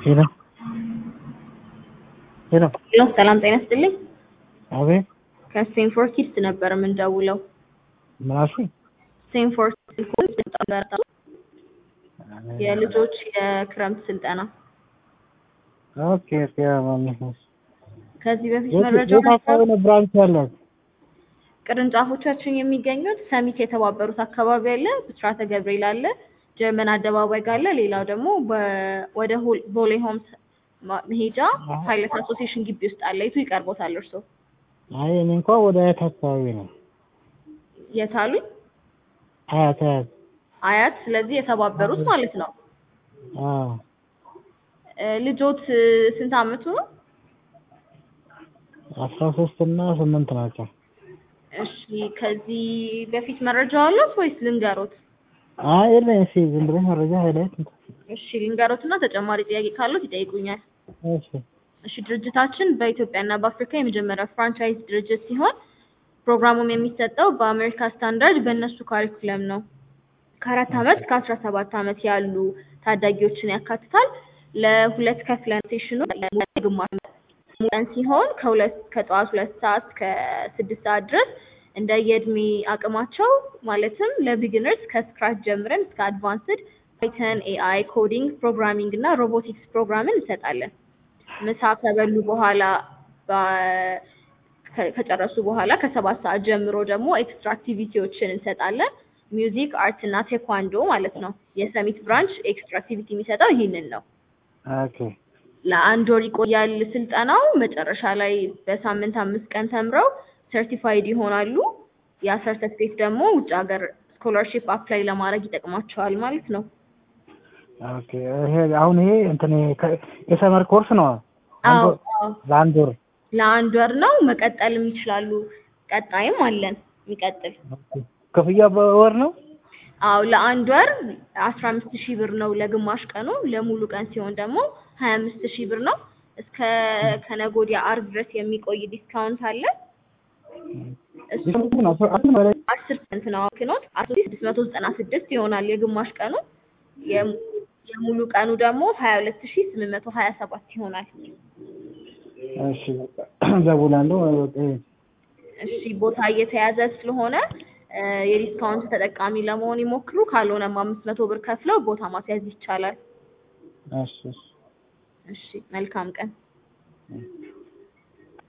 ሄሎ ሄሎ ሄሎ ሰላም ጤና ይስጥልኝ። አቤት ከስቴንፎርድ ኪድስ ነበር የምንደውለው። ምን አልሽኝ? ስቴንፎርድ ኪድስ በጣም የልጆች የክረምት ስልጠና ኦኬ ኦኬ ማሚስ ከዚህ በፊት የት መረጃ የት አካባቢ ነው ብራንች ያላት? ቅርንጫፎቻችን የሚገኙት ሰሚት የተባበሩት አካባቢ አለ፣ ብስራተ ገብርኤል አለ፣ ጀርመን አደባባይ ጋር አለ። ሌላው ደግሞ በ- ወደ ሆል- ቦሌ ሆምስ ማ- መሄጃ ፓይለት አሶሲዬሽን ግቢ ውስጥ አለ። የቱ ይቀርቦታል እርሶ? አይ እኔ እንኳን ወደ አያት አካባቢ ነው። የት አሉኝ? አያት አያት አያት። ስለዚህ የተባበሩት ማለት ነው። አዎ እ፣ ልጆት እ፣ ስንት አመቱ ነው? አስራ ሶስት እና ስምንት ናቸው። እሺ ከዚህ በፊት መረጃ አሉት ወይስ ልንገሮት? አይ የለኝ እስኪ ዝም ብለሽ መረጃ ሃይላይት እሺ ልንገሮትና ተጨማሪ ጥያቄ ካሉት ይጠይቁኛል። እሺ እሺ ድርጅታችን በኢትዮጵያና በአፍሪካ የመጀመሪያ ፍራንቻይዝ ድርጅት ሲሆን ፕሮግራሙም የሚሰጠው በአሜሪካ ስታንዳርድ በእነሱ ካሪኩለም ነው። ከአራት አመት እስከ አስራ ሰባት አመት ያሉ ታዳጊዎችን ያካትታል። ለሁለት ከፍለን ሴሽኑ ግማሽ ቀን ሲሆን ከሁለት ከጠዋት ሁለት ሰዓት እስከ ስድስት ሰዓት ድረስ እንደ የእድሜ አቅማቸው ማለትም ለቢግነርስ ከስክራች ጀምረን እስከ አድቫንስድ ፓይተን፣ ኤአይ፣ ኮዲንግ፣ ፕሮግራሚንግ እና ሮቦቲክስ ፕሮግራምን እንሰጣለን። ምሳ ከበሉ በኋላ በ- ከ- ከጨረሱ በኋላ ከሰባት ሰዓት ጀምሮ ደግሞ ኤክስትራ አክቲቪቲዎችን እንሰጣለን። ሚውዚክ፣ አርት እና ቴኳንዶ ማለት ነው። የሰሚት ብራንች ኤክስትራ አክቲቪቲ የሚሰጠው ይህንን ነው። ኦኬ ለአንድ ወር ይቆያል ስልጠናው። መጨረሻ ላይ በሳምንት አምስት ቀን ተምረው ሰርቲፋይድ ይሆናሉ። ያ ሰርተፊኬት ደግሞ ውጭ ሀገር ስኮላርሺፕ አፕላይ ለማድረግ ይጠቅማቸዋል ማለት ነው። ኦኬ ይሄ አሁን ይሄ እንትን ይሄ ከ- የሰመር ኮርስ ነው። አንድ አዎ ወር- አዎ፣ ለአንድ ወር ለአንድ ወር ነው። መቀጠልም ይችላሉ። ቀጣይም አለን የሚቀጥል። ኦኬ። ክፍያ በወር ነው? አዎ ለአንድ ወር አስራ አምስት ሺህ ብር ነው ለግማሽ ቀኑ። ለሙሉ ቀን ሲሆን ደግሞ ሀያ አምስት ሺህ ብር ነው። እስከ ከነገ ወዲያ አርብ ድረስ የሚቆይ ዲስካውንት አለ። እሱ ዲስካውንት ነው አስር አስር በላይ አስር ፐርሰንት ነው አክኖት አስራ ስድስት መቶ ዘጠና ስድስት ይሆናል የግማሽ ቀኑ። የሙ- የሙሉ ቀኑ ደግሞ ሀያ ሁለት ሺህ ስምንት መቶ ሀያ ሰባት ይሆናል። እሺ በቃ እደውላለሁ። በቃ ይሄ እሺ ቦታ እየተያዘ ስለሆነ እ፣ የዲስካውንት ተጠቃሚ ለመሆን ይሞክሩ። ካልሆነም አምስት መቶ ብር ከፍለው ቦታ ማስያዝ ይቻላል። እሺ እሺ እሺ መልካም ቀን።